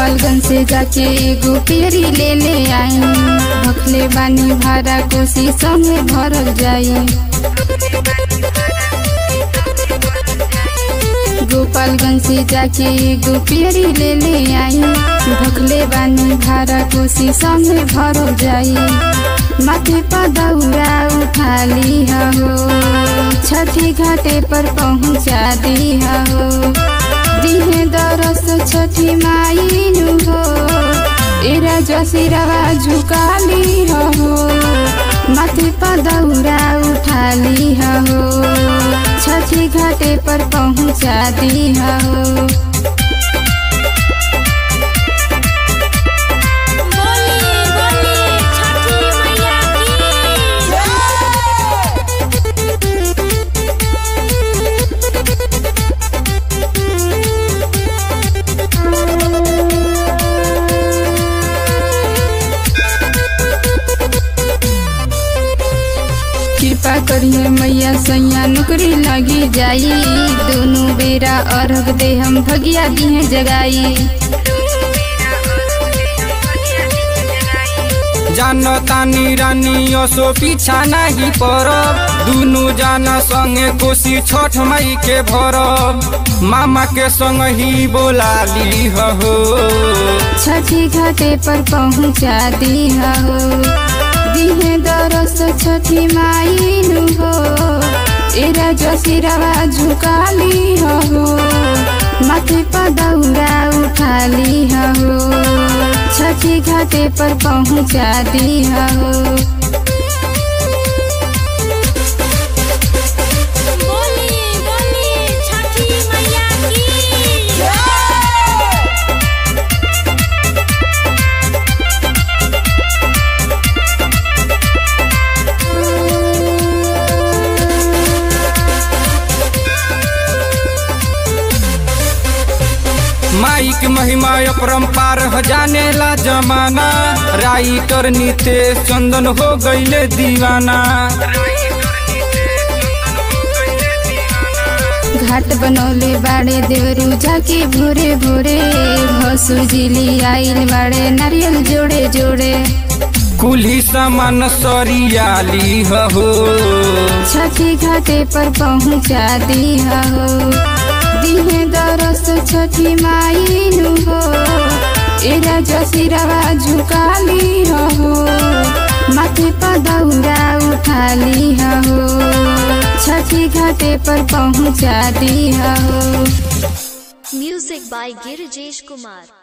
गोपालगंज से जाके एगो पेरी ले ले आई भखले बानी भाड़ा कोसी संगे भरल जाई गोपालगंज से जाके एगो पेरी ले ले आई भखले बानी भाड़ा कोसी संगे भरल जाई माथे पर दौरा उठा ली हो छठी घाटे पर पहुँचा दी हो दिहे दरस छठी माइनु हो एरा जसिरवा झुकाली हो माथे पर दौरा उठाली हो छठी घाटे पर पहुँचा दी हो बोली बोली छठी मैया की कृपा करिए मैया सैया नौकरी लगी जाई दोनों बेरा अर्घ दे हम भगिया दिहे जगाई जानतानी रानी असो पीछा नहीं परब दुनु जाना संगे कोसी छठ मई के भरब मामा के संग ही बोला ली हो छठी घाटे पर पहुँचा दी हो दिहे दरस छठी माइनु हो एरा जसिरवा झुकाली हो माथे पर दौरा उठाली हो छठी घाटे पर पहुँचा दी हो बोली बोली छठी मैया की माई के महिमा अपरम्पार ह जानेला जमाना राइटर नितेश चंदन हो गईले दीवाना घाट बनौले बाड़े देवरू जाके भोरे भोरे भसुर जिली आइल बाड़े नारियल जोड़े जोड़े कुल्ही सामान सरियाली हो छठी घाटे पर पहुँचा दी हो दिहे दरस छठी माइनु हो एरा जसिरवा झुकाली हो माथे पर दौरा उठाली हो छठी घाटे पर पहुँचा दी हो Music by Girijesh Kumar.